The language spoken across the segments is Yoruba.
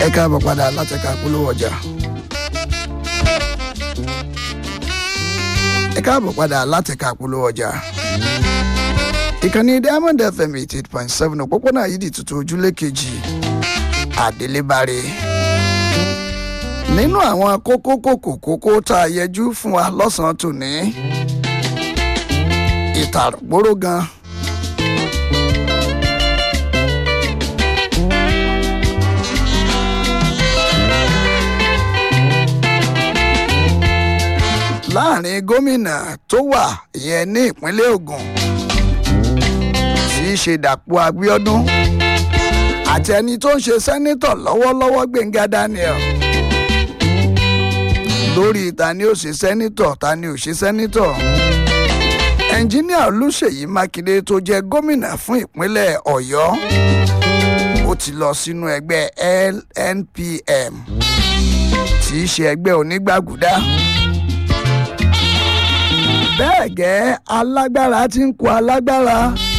ẹ káàbọ̀ padà láti ẹ̀ka polówó ọjà. ẹ káàbọ̀ padà láti ẹ̀ka polówó ọjà. ìkànnì diamond fm eighty eight point seven òpópónà yìí di tuntun ojúlé kejì àdélébáre. nínú àwọn kókó kòkó kókó tá a yẹjú fún wa lọ́sàn-án tòní ìtàgbóró gan. láàrin gómìnà tó wà ìyẹn ní ìpínlẹ̀ Ògùn tí í ṣe Dàpọ̀ Abíọ́dún àti ẹni tó ń ṣe sẹ́nítọ̀ lọ́wọ́lọ́wọ́ Gbẹ̀ngà Daniel lórí ta ni ó ṣe sẹ́nítọ̀ ta ni ò ṣe sẹ́nítọ̀ ẹnjíníà Olúṣèyí Mákindé tó jẹ́ gómìnà fún ìpínlẹ̀ Ọ̀yọ́ ó ti lọ sínú ẹgbẹ́ LNPM tí í ṣe ẹgbẹ́ onígbàgùdá bẹ́ẹ̀ gẹ́ alágbára tí ń kó alágbára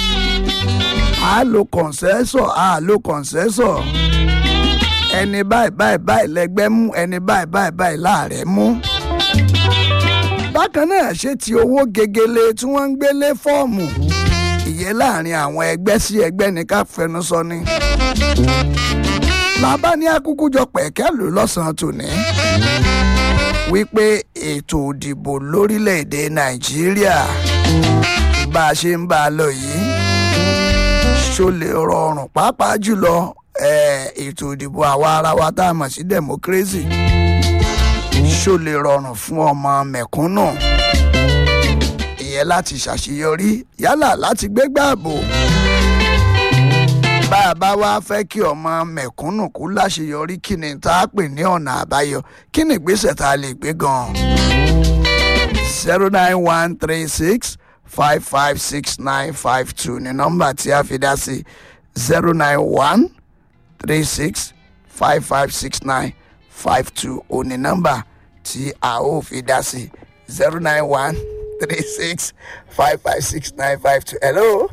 a lo kọ̀ǹsẹ́sọ̀ a lo kọ̀ǹsẹ́sọ̀ ẹni báyìí báyìí báyìí lẹ́gbẹ́ mú ẹni báyìí báyìí báyìí láàrẹ̀ mú. bákan náà ṣe ti owó gegele tí wọ́n ń gbélé fọ́ọ̀mù ìyẹn láàrin àwọn ẹgbẹ́ sí ẹgbẹ́ ní ká fẹnu sọ ni. làbá ní akúkú jọ pẹ̀kẹ́ lò lọ́sàn-án tòní wípé ètò òdìbò lórílẹ̀‐èdè nàìjíríà bá a ṣe ń bá a lọ yìí ṣó lè rọrùn pàápàá jùlọ ètò òdìbò àwa ara wa tá a mọ̀ sí democracy ṣó lè rọrùn fún ọmọ mẹ̀kúnnù ìyẹn láti ṣàṣeyọrí yálà láti gbégbá ààbò bá a bá wá fẹ́ kí ọmọ mẹ̀kúnnù kú láṣeyọrí kí ni tá a pè ní ọ̀nà àbáyọ kí ni ìgbésẹ̀ tá a lè gbé gan-an. zero nine one three six five five six nine five two ni nọ́mbà tí a fi dá sí zero nine one three six five five six nine five two ò ní nọ́mbà tí a ó fi dá sí zero nine one three six five five six nine five two. hello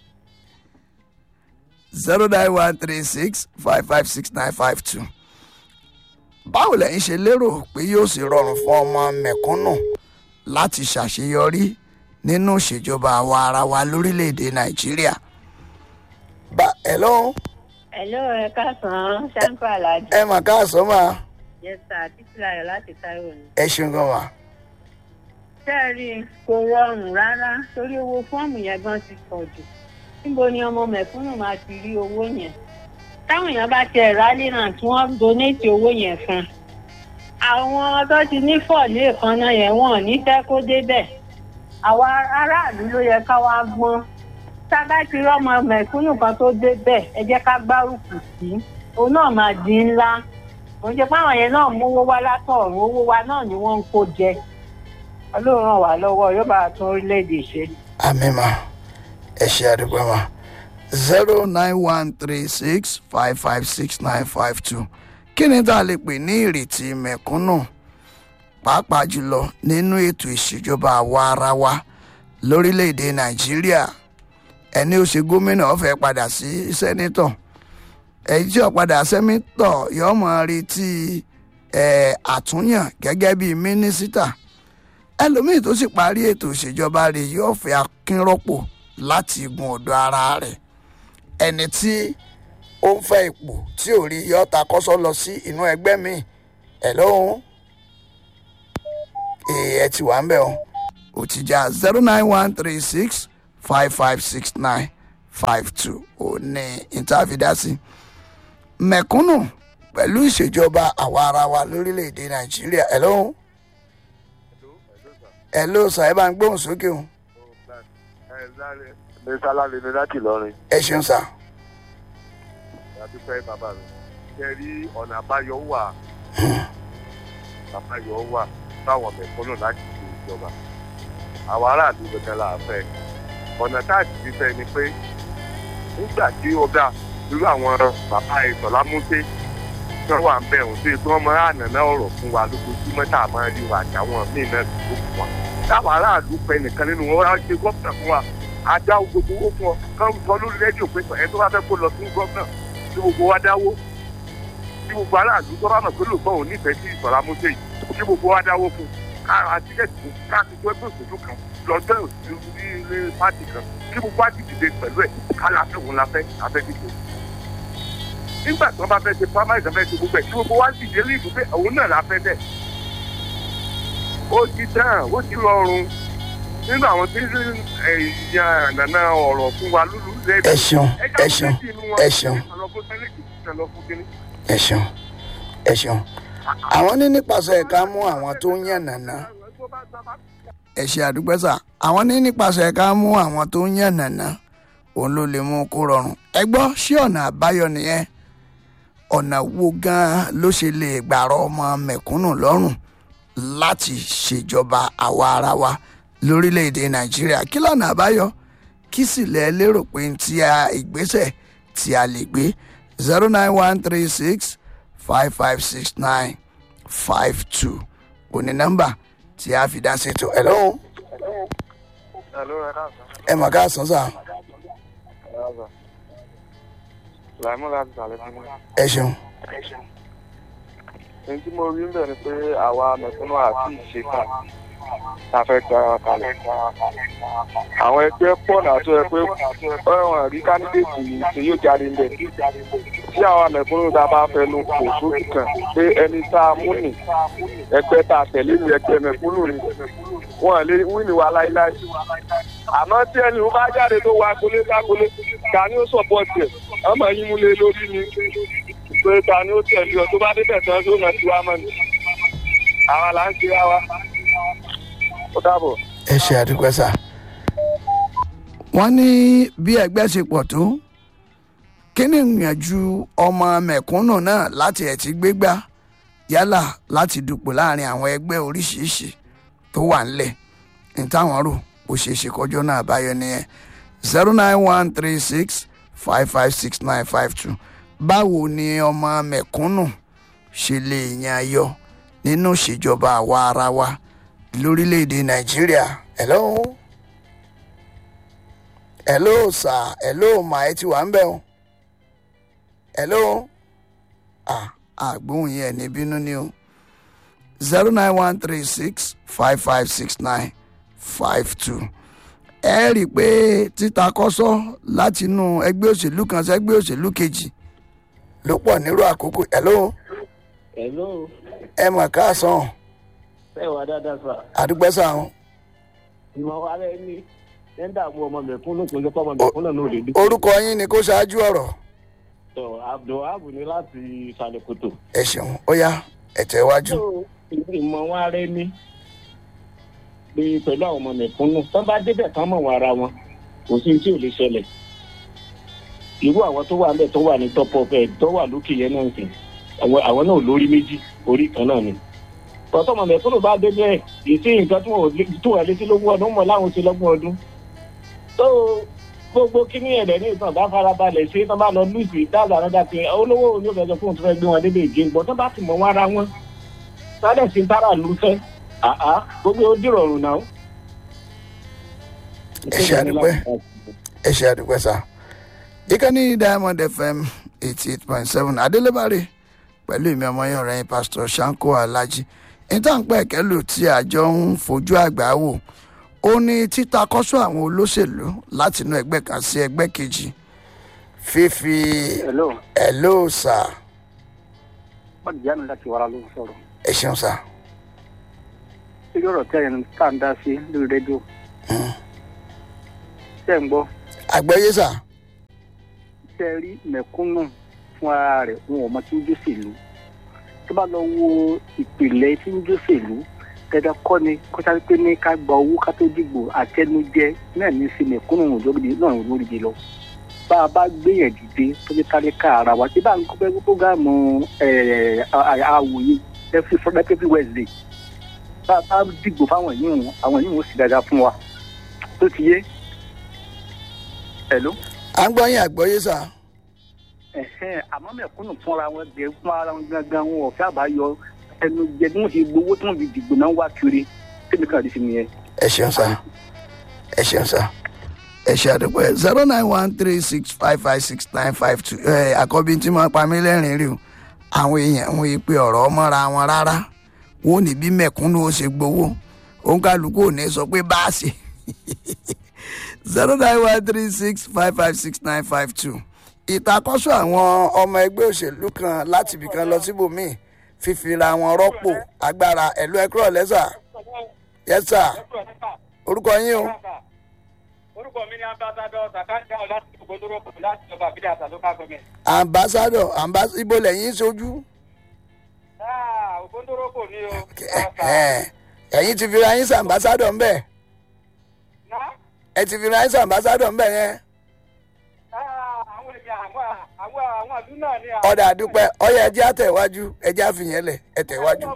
zero nine one three six five five six nine five two. báwo lẹ́yìn ṣe lérò pé yóò sì rọrùn fún ọmọ mẹ̀kúnnù láti ṣàṣeyọrí nínú ìṣèjọba àwa ara wa lórílẹ̀‐èdè nàìjíríà. bá hello. hello ẹ káàsán ṣáńkó aláàjì. ẹ mà káàsán mà. yes sir títí láyọ̀ láti Táíwò ni. ẹ ṣeun gan wa. sẹ́ẹ̀rì kò rọrùn rárá torí owó fọ́ọ̀mù yẹn gan ti pọ̀ jù níbo ni ọmọ mẹ̀kúnnù máa ti rí owó yẹn táwọn èèyàn bá tiẹ̀ rálé náà tí wọ́n donate owó yẹn fún àwọn tó ti ní fọ́ọ̀lì èèkánná yẹn wọ́n ò ní fẹ́ kó débẹ̀ àwa aráàlú ló yẹ ká wá gbọ́n tá a bá ti rọ́mọ mẹ̀kúnnù kan tó débẹ̀ ẹ jẹ́ ká gbárùkù sí òun náà máa di ńlá òun ṣe fáwọn yẹn náà mówó wá látọ̀run owó wa náà ni wọ́n ń kó jẹ ọlọ́run ràn wá lọ́wọ́ yóò bá a tún orílẹ̀-èdè ṣe. àmín mà ẹ ṣe àdúgbò mà zero nine one three six five five six nine five two kí ni tá a lè pè ní ìrètí mẹ̀kúnnù pàápàá jùlọ nínú ètò ìṣèjọba àwa ara wa lórílẹ̀‐èdè nàìjíríà ẹni ó ṣe gómìnà ó fẹ́ padà sí sẹ́nítọ̀ èyí tí ó padà sẹ́nítọ̀ yóò mọ̀ retí àtúnyàn gẹ́gẹ́ bíi mínísítà ẹlòmíì tó sì parí ètò ìṣèjọba rẹ̀ yóò fẹ́ akínrọ́pò láti gun ọ̀dọ̀ ara rẹ̀ ẹni tí ó ń fẹ́ ipò tí ò rí yọ ta kọ́sọ́ lọ sí inú ẹgbẹ́ mi ẹ̀ lóhun ẹ ti wà ń bẹ̀ o ò ti já zero nine one three six five five six nine five two ò ní ìtàfidásí mẹ̀kúnnù pẹ̀lú ìṣèjọba àwa ara wa lórílẹ̀‐èdè nàìjíríà ẹ̀ lóhun ẹ̀ ló sọ ẹ bá ń gbóhùn sókè o ní sálárì ní láti lọrin. ẹ ṣeun sá. àdúpẹ́ bàbá mi ṣe rí ọ̀nà àbáyọ wà àbáyọ wà fáwọn mẹ̀kúnnù láti ṣe ìjọba àwọn aráàlú gbẹgbẹ là á fẹ́ ọ̀nà táàtì ti fẹ́ ni pé nígbà tí ó dà irú àwọn bàbá ìsọ̀lá múté tí wọ́n wà ń bẹ̀ wọ́n sí tí wọ́n máa ń nàná ọ̀rọ̀ fún wa lójoojúmọ́ tá a máa rí wa àtàwọn míì náà tó fún wa táwọn aráàlú pẹ́ nìkan nínú wọn wá ṣe gómìnà fún wa àdá gbogbo owó fún ọ kán sọ lórí rédíò pé ẹ tó bá fẹ́ kó lọ sí gómìnà tí gbogbo wa dáwó tí gbogbo aráàlú tó bá mọ̀ pé lóòótọ́ òun nífẹ̀ẹ́ sí ìsọ̀rọ̀ amúṣe yìí kí gbogbo wa dáwó fún káà tíkẹ́ẹ̀tì fún káàkiri tó ẹgbẹ́ òṣèlú kan lọ́jọ́ òṣèlú ní ilé pátì kan kí gbogbo wa ti dìde pẹ̀lú ẹ̀ kálá fẹ́ òun la fẹ́ afẹ́ dìbò nígbà tí wọ́n bá fẹ́ ṣe primary tó fẹ́ ṣe gbogbo ẹ̀ kí gbogbo wa dìde ní ìlú pé òun náà la fẹ́ bẹ́ẹ̀ ó ti tán ó ti rọrùn nínú àwọn tí èèyàn nàna ọ̀rọ̀ fún wa lúlu ẹ ṣeun ẹ ṣeun ẹ ṣeun ẹ ṣeun ẹ ṣeun àwọn ní nípasẹ̀ ẹ̀ka mú àwọn tó ń yàn nàná ẹ ṣe àdúgbẹ́sà àwọn ní nípasẹ̀ ẹ̀ka mú àwọn tó ń yàn nàná òun ló lè mú kó rọrùn ẹ gbọ́ ṣé ọ̀nà àbáyọ nìyẹn ọ̀nà wo gan-an ló ṣe lè gbàrọ̀ ọmọ mẹ̀kúnnù lọ́rùn láti ṣèjọba àwa ara wa lórílẹ̀‐èdè nàìjíríà kí lọ́nà àbáyọ kí sì lẹ́ lérò pé tí a ìgbésẹ̀ tí a lè gbé zero nine one three six five five six nine five two òní nọ́mbà tí a fi dá ṣètò ẹ̀ lọ́hùn ẹ mọ̀ ká sàn sàn ẹ ṣeun èyí tí mo rí ń bẹ̀ ni pé àwa mẹ̀kúnnù àti ìṣetán ta fẹ́ gbára kalẹ̀. àwọn ẹgbẹ́ pọ̀ náà tó yẹ pé ọ̀ràn rí kandidate yìí tí yóò jáde ńbẹ̀. tí àwọn mẹ̀kúnnù tá a bá fẹ́ nu kò sójú kan pé ẹni tá a mú nì ẹgbẹ́ tá a tẹ̀lé ní ẹgbẹ́ mẹ̀kúnnù ni wọ́n lè wíìnì wa láíláí. àmọ́ tí ẹni ó bá jáde tó wá agbolé ságbolé ta ni ó sọ̀pọ̀tì ẹ̀ ọmọ yín múlẹ̀ lórí ni pé ta ni ó tẹ̀lé ọ tó bá débẹ̀ tán tó nà sí wa mọ́ ni. àwa là ń ṣe wa ó dàbọ̀. ẹ ṣe àdúgbò sá wọ́n ní bí ẹgbẹ́ ṣe pọ̀ tó kí ni ìyànjú ọmọ mẹ̀kúnnù náà láti ẹ̀ ti gbégbá yálà láti dupò láàrin àwọn ẹgbẹ́ oríṣiríṣi tó wà ńlẹ̀ ní táwọn rò ó ṣe é ṣe kọjọ́ náà báyọ̀ nìyẹn zero nine one three six five five six nine five two báwo ni ọmọ mẹ̀kúnnù ṣe lè yan ayọ̀ nínú ìṣèjọba àwa ara wa lórílẹ̀‐èdè nàìjíríà hello hello sir hello ma ẹ ti wà ń bẹ̀ o hello ah àgbóhùn yẹn ní bínú ni o zero nine one three six five five six nine five two ẹ rí i pé títa kọ́sọ́ láti inú ẹgbẹ́ òṣèlú kan sí ẹgbẹ́ òṣèlú kejì ló pọ̀ nírú àkókò hello hello ẹ mọ̀ káàsán ẹ wà dáadáa sà àdúgbò sáwọn ìmọ̀ wa rẹ ní ẹ̀ńdà mú ọmọ mẹ̀kúnnù kò jẹ́ pé ọmọ mẹ̀kúnnù náà lè dúpọ̀. orúkọ yín ni kó ṣáájú ọ̀rọ̀ tó abdulhab ní láti ìsàlẹ̀ kòtò. ẹ ṣeun ó yá ẹ̀tẹ̀ iwájú. tó ìmọ̀ wa rẹ ní pé pẹ̀lú àwọn ọmọ mẹ̀kúnnù tó bá débẹ̀ tán mọ̀ wọn ara wọn kò sí tí ò lè ṣẹlẹ̀ irú àwọn tó wà níbẹ̀ tó wà ní top of ẹ̀ tó wà lókè yẹn náà sìn àwọn àwọn náà lórí méjì orí kan náà ni tọ́tọ́ ọmọ mẹ̀kúnnù bá dé bẹ́ẹ̀ ìsí nǹkan tó wà létí lógún ọdún mọ̀ láwọn ti lọ́gbọ̀n ọdún tó gbogbo kíní ẹ̀rẹ̀ ní ìtàn bá farabalẹ̀ ṣe tán bá lọ lùsì dáàbò àrọ́dá pé olówó òní òfin ẹjọ́ fún òun tó fẹ́ gbé wọn débi ìgé gbọ́ tó bá ti mọ̀ wọn ara wọn sáré sí tára lù fẹ́ àá gbogbo ó dìrọ̀rùn náà. ẹ ṣe àdúpẹ́ ẹ ṣe àdúpẹ́ sá ìkànnì diamond fm eighty eight point seven adélébárè pẹ̀lú ìmọ̀ ọmọ yẹn ọ̀rẹ́ yín pásítọ̀ sanko alhaji ìtànpẹ́ kẹ́lò tí àjọ ń fojú àgbà wò ó ní títa kọ́sọ́ àwọn olóṣèlú láti inú ẹgbẹ́ kan sí ẹgbẹ́ kejì fífi hello ẹ̀lò sà wọ́n ti jáde láti wàrà ló ń sọ̀rọ̀ ẹ ṣeun sà lórí ọ̀rọ̀ tí ẹ̀yìn tá à ń dá sí lórí rédíò ṣe ń gbọ́ àgbẹ̀yé sà ṣe rí mẹ̀kúnnù fún ara rẹ̀ wọn ò mọ tí ń jóṣèlú tó bá lọ wo ìpìlẹ̀ tí ń jóṣèlú dandan kọ́ ni kó sáré pé ní ká gba owó ká tó dìgbò àtẹnujẹ náà ní sí mẹ̀kúnnù òjòrìdì náà òjòrìdì lọ bá a bá gbéyàn dìde tó ní kárí ká ara wa tí bá ń gbé prógámù àwòye every wednesday bá a bá dìgbò fáwọn yìí wọn àwọn yìí wọn sì dáadáa fún wa tó ti yé hello à ń gbọ́ yín àgbọ̀yé sà ẹ̀hẹ́n àmọ́ mẹ̀kúnnù fúnra wọn bẹ̀ fún ara wọn gangan wọn ò fẹ́ àbáyọ ẹnu jẹ bí wọ́n ti gbowó tí wọ́n fi dìgbò náà wá kiri tẹ́mi kan àdìsí nìyẹn. ẹ ṣeun sà ẹ ṣeun sà ẹ ṣe àdúpẹ́ zero nine one three six five five six nine five two ẹ àkọ́bí tí mo pa mí lẹ́rìn rí o àwọn èèyàn wọn yìí pé ọ̀rọ̀ mọ́ra wọn rárá wọn ò ní bí mẹ̀kúnnù ó ṣe gbowó òun kálukú ò ní sọ pé báàsì zero nine one three six five five six nine five two ìtakọ́sọ àwọn ọmọ ẹgbẹ́ òṣèlú kan láti ibìkan lọ síbòmíì fífira wọn rọ́pò agbára ẹ̀lú ẹ̀kúrọ̀ lẹ́sà yẹ́sà orúkọ yín o orúkọ mi ni ambassadọ sakanda láti ògbóndóró láti ọba àbílẹ̀ àtà local government. ambassadọ ambas ibo lẹ́yìn sojú Ah, ògbóndóró kò ní o. ẹ̀yin ti fira yín sí ambassadọ ńbẹ Ná, ẹ ti fira yín sí ambassadọ ńbẹ yẹn ah, àwọn èèyàn àwọn àwọn àwọn àlú náà ni. ọ̀dà àdúpẹ́ ọyẹ ẹjẹ́ àtẹ̀wájú ẹjẹ́ àfihàn lẹ̀ ẹ̀tẹ̀wájú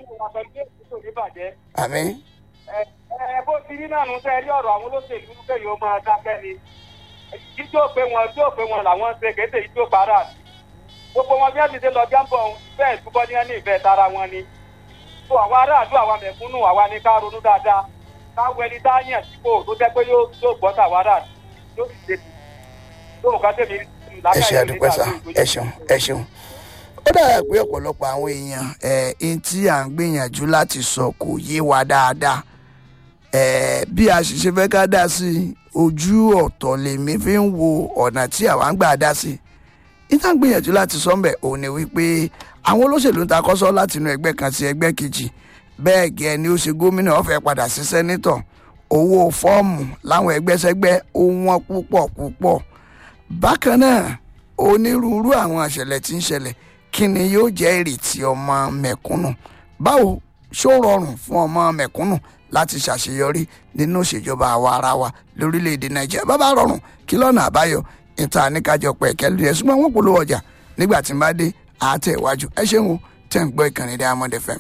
àmín ẹ bó ti rí náà nù sẹ́ rí ọ̀rọ̀ àwọn olóṣèlú kẹ́yìn ó máa dákẹ́ ni jíjó pé wọn jíjó pé wọn làwọn ṣe kéde jíjó para gbogbo wọn bí wọn ti ṣe lọ jábọ̀ bẹ́ẹ̀ túbọ̀ ní ẹni ìfẹ́ tara wọn ni tó àwọn aráàlú àwọn mẹ̀kúnnù àwa ni ká ronú dáadáa káwọ ẹni tá a yàn sípò tó jẹ́ pé yóò yóò gbọ́ tàwa aráàlú yóò sì ṣe tó nǹkan tẹ̀mí ẹ ṣe àdúpẹ́ sá ẹ ṣeun ẹ ṣeun ó dàgbà pé ọ̀pọ̀lọpọ̀ àwọn èèyàn ẹ̀ ẹni tí à ń gbìyànjú láti sọ kò yé wa dáadáa ẹ̀ bí a sì ṣe fẹ́ ká dá sí i ojú ọ̀tọ̀ lèmi fi ń wo ọ̀nà tí àwa ń gbà dá sí i níta ń gbìyànjú láti sọ ńbẹ̀ òun ni wípé àwọn olóṣèlú ń ta kọ́sọ́ láti inú ẹgbẹ́ kan sí ẹgbẹ́ kejì bẹ́ẹ̀ gẹ́ ni ó ṣe gómìnà ó fẹ́ padà sí sẹ́nítọ̀ owó fọ́ọ̀mù láwọn ẹgbẹ́sẹ́gbẹ́ ó wọ́n púpọ̀ púpọ̀ bákan náà onírúurú àwọn àṣẹlẹ̀ tí ń ṣẹlẹ̀ kí ni yóò jẹ́ ìrètí ọmọ mẹ̀kúnnù báwo ṣó rọrùn fún ọmọ mẹ̀kúnnù láti ṣàṣeyọrí nínú ìṣèjọba àwa ara wa lórílẹ̀‐èdè nàìjíríà bá bá rọrùn kí lọ́nà àbáyọ ìta níkàjọ pẹ̀ kẹ́lú yẹn ṣùgbọ́n wọ́n polówó ọjà nígbà tí n bá dé àátẹ̀ iwájú ẹ ṣeun o tẹ̀ ń gbọ́ ìkànnì diamond fm.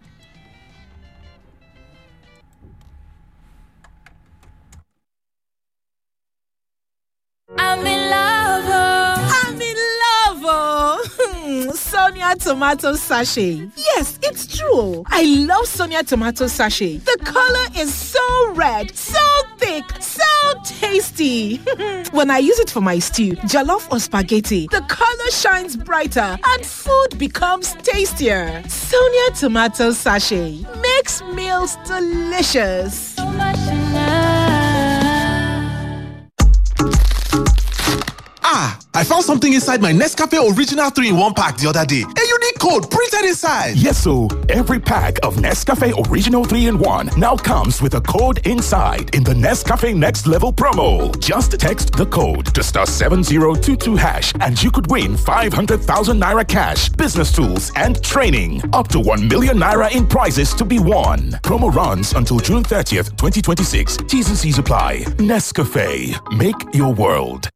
I'm in love. Oh. I'm in love. Oh. Sonia tomato sachet. Yes, it's true. I love Sonia tomato sachet. The color is so red, so thick, so tasty. when I use it for my stew, jollof or spaghetti, the color shines brighter and food becomes tastier. Sonia tomato sachet makes meals delicious. Ah, I found something inside my Nescafe Original 3 in 1 pack the other day. A unique code printed inside. Yes, so every pack of Nescafe Original 3 in 1 now comes with a code inside in the Nescafe Next Level promo. Just text the code to star 7022 hash and you could win 500,000 naira cash, business tools, and training. Up to 1 million naira in prizes to be won. Promo runs until June 30th, 2026. T's and C's apply. Nescafe. Make your world.